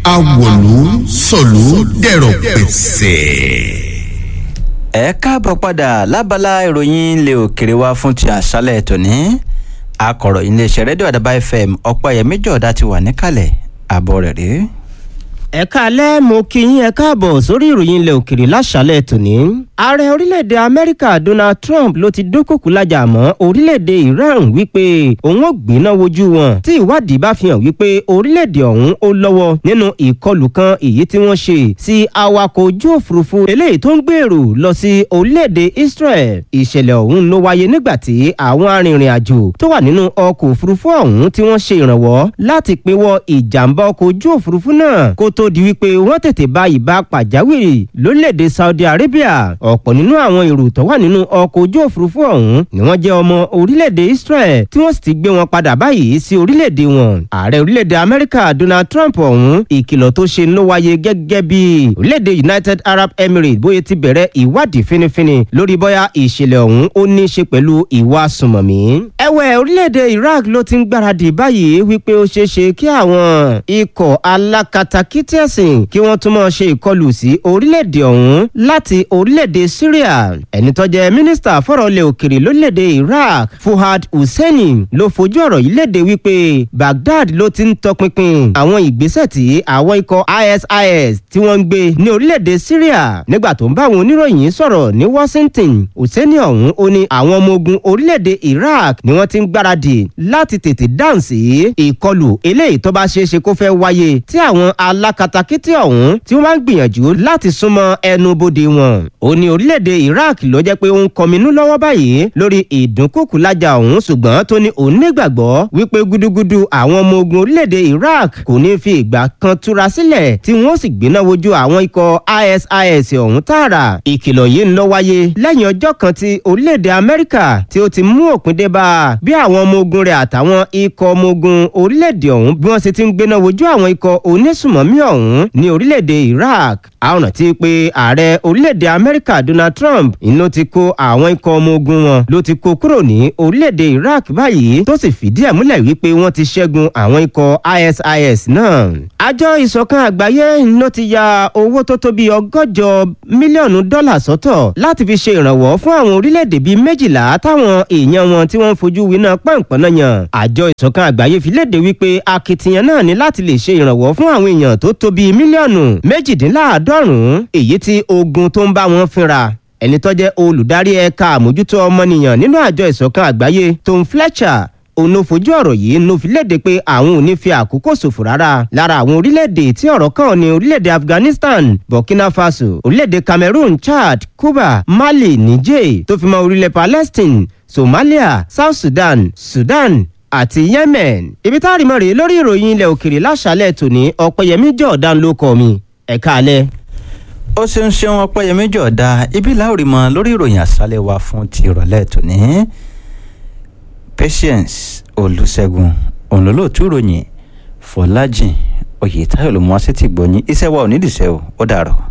awòlú sọ̀lú dẹ̀rọ̀ pẹ̀sẹ̀. ẹ káàbọ̀ padà lábala ìròyìn ilé òkèrè wa fún ti àṣálẹ̀ tòní akọ̀ròyìn iléeṣẹ́ rédíò àdàbà fm ọ̀pẹ̀yẹmí jọ̀ọ́dá ti wà níkàlẹ̀ àbọ̀ rẹ̀ rí. ẹ káalẹ́ mo kí yín ẹ káàbọ̀ sórí ìròyìn ilẹ̀ òkèrè láṣálẹ̀ tòní. ààrẹ orílẹ̀-èdè amẹ́ríkà donald trump ló ti dúnkòkú lájà mọ́ orílẹ̀-èdè iran wípé òun ò gbéná wojú wọn tí ìwádìí bá fi hàn wípé orílẹ̀-èdè ọ̀hún ó lọ́wọ́ nínú ìkọlù kan èyí tí wọ́n ṣe sí awakọ̀ ojú òfurufú eléyìí tó ń gbèrò lọ sí orílẹ̀-èdè israel ìṣẹ̀lẹ̀ ọ̀hún ló wáyé nígbà tí àwọn arìnrìn-àjò tó wà nínú ọkọ̀ òfurufú ọ̀hún tí wọ́n ṣe ìrànwọ́ láti pinwọ́ ìjàmbá ọkọ̀ ojú òfurufú náà kó tó di wípé wọ́n tètè bá ìbá pàjáwìrì lórílẹ̀‐èdè saudi arabia ọ̀pọ̀ nínú àwọn èrò tó wà nínú ọkọ̀ ojú òfurufú ọ̀hún ni wọ́n jẹ́ ọmọ orílẹ̀‐èdè israel tí wọ́n sì ti gbé wọn padà báyìí sí orílẹ̀‐èdè wọn ààrẹ orílẹ̀‐èdè amẹ́ríkà donald trump ọ̀hún ìkìlọ̀ tó ṣe ló wáyé gẹ́gẹ́ bí orílẹ̀‐èdè united arab emirates bóyá ti bẹ̀rẹ̀ ìwádìí finifini lórí bóyá ìṣẹ̀lẹ̀ ọ̀hún ó ní í ṣe pẹ̀lú ìwà sùmọ̀mí. ẹ̀wẹ̀ orílẹ̀‐èdè iraq ló ti ń gbáradì báyìí wípé ó ṣeé ṣe kí àwọn ikọ̀ alákatakítí ẹ̀sìn kí wọ́n tún máa ṣe ìkọlù sí orílẹ̀-èdè ọ̀hún láti orílẹ̀-èdè syria ẹni tó jẹ́ mínísítà fọ̀rọ̀ ilẹ̀ òkèrè lórílẹ̀-èdè iraq fuhad husseini ló fojú ọ̀rọ̀ yìí léde wípé baghdad ló ti ń tọpinpin àwọn ìgbésẹ̀ tí àwọn ikọ̀ isis tí wọ́n ń gbé ní orílẹ̀-èdè syria nígbà tó ń bá àwọn oníròyìn sọ̀rọ̀ ní washington husseini ọ̀hún ó ní àwọn ọmọ ogun orílẹ̀-èdè iraq ni wọ́n ti ń gbáradì láti tètè dáhùn sí ìkọlù eléyìí tó bá ṣeé ṣe kó fẹ́ wáyé tí àwọn alákatakítí ọ̀hún tí wọ́n máa ń gbìyànjú láti súnmọ́ ẹnu bodè wọn. ó ní orílẹ̀-èdè iraq ló jẹ́ pé ó ń kọminú lọ́wọ́ báyìí lórí ìdúnkùkù lájà ọ̀hún ṣùgbọ́n tó ní òun nígbàgbọ́ wípé gúdúgúdú àwọn ọmọ ogun orílẹ̀-èdè iraq kò ní fi ìgbà kan túra sílẹ̀ tí wọ́n sì gbéná wojú àwọn ikọ̀ isis ọ̀hún tààrà. ìkìlọ̀ yìí ń lọ wáyé lẹ́yìn ọjọ́ kan tí orílẹ̀-èdè amẹ́ríkà tí ó ti mú òpin dé bá bí àwọn ọmọ ogun rẹ̀ àtàwọn ikọ̀ ọmọ ogun orílẹ̀-èdè ọ̀hún bí wọ́n ṣe ti ń gbéná wojú àwọn ikọ̀ onísùmọ̀mí ọ̀hún ní orílẹ̀-èdè iraq àwọn rántí pé ààrẹ orílẹ̀-èdè amẹ́ríkà donald trump iná ti kó àwọn ikọ̀ ọmọ ogun wọn ló ti kó kúrò ní orílẹ̀-èdè iraq báyìí tó sì fìdí ẹ̀ múlẹ̀ wípé wọ́n ti ṣẹ́gun àwọn ikọ̀ isis náà. àjọ ìṣọ̀kan àgbáyé ló ti ya owó tó tó bíi ọgọ́jọ mílíọ̀nù dọ́là sọ́tọ̀ láti fi ṣe ìrànwọ́ fún àwọn orílẹ̀-èdè bíi méjìlá táwọn èèyàn wọn tí wọ́n ń fojú winá pọ̀npọ̀nà yàn. àjọ ìṣọ̀kan àgbáyé fi léde wípé akitiyan náà ní láti lè ṣe ìrànwọ́ fún àwọn èèyàn tó tó bíi mílíọ̀nù méjìdínláàádọ́rùn-ún èyí tí ogun tó ń bá wọn fínra ẹni tó jẹ́ olùdarí ẹ̀ka àmójútó ọmọnìyàn nínú àjọ ìṣọ̀kan àgbáyé tom fletcher òun ló fojú ọ̀rọ̀ yìí ló fi léde pé àwọn ò ní fi àkókò ṣòfò rárá lára àwọn orílẹ̀-èdè tí ọ̀rọ̀ kàn ní orílẹ̀-èdè afghanistan burkina faso orílẹ̀-èdè cameroon chad cuba mali niger tó fi mọ́ orílẹ̀ palestine somalia south sudan sudan àti yemen ibi tá a rí mọ́ rèé lórí ìròyìn ilẹ̀ òkèrè láṣálẹ̀ tòní ọ̀pẹ̀yẹmí jọ̀ọ́dán ló kọ́ mi ẹ̀ka alẹ́. ó ṣeun ṣeun ọpẹ́yẹmí jọ̀ọ́dá ibi láòrí mọ lórí ìròyìn àṣálẹ̀ wa fún ti ìrọ̀lẹ́ tòní patience olùṣègùn òǹlólóòtú ìròyìn fọlájìn oyètáyọ̀ ló mú wá sí ti gbọ́yìn iṣẹ́ wa ò nídìí iṣẹ́ o ó dàrọ̀.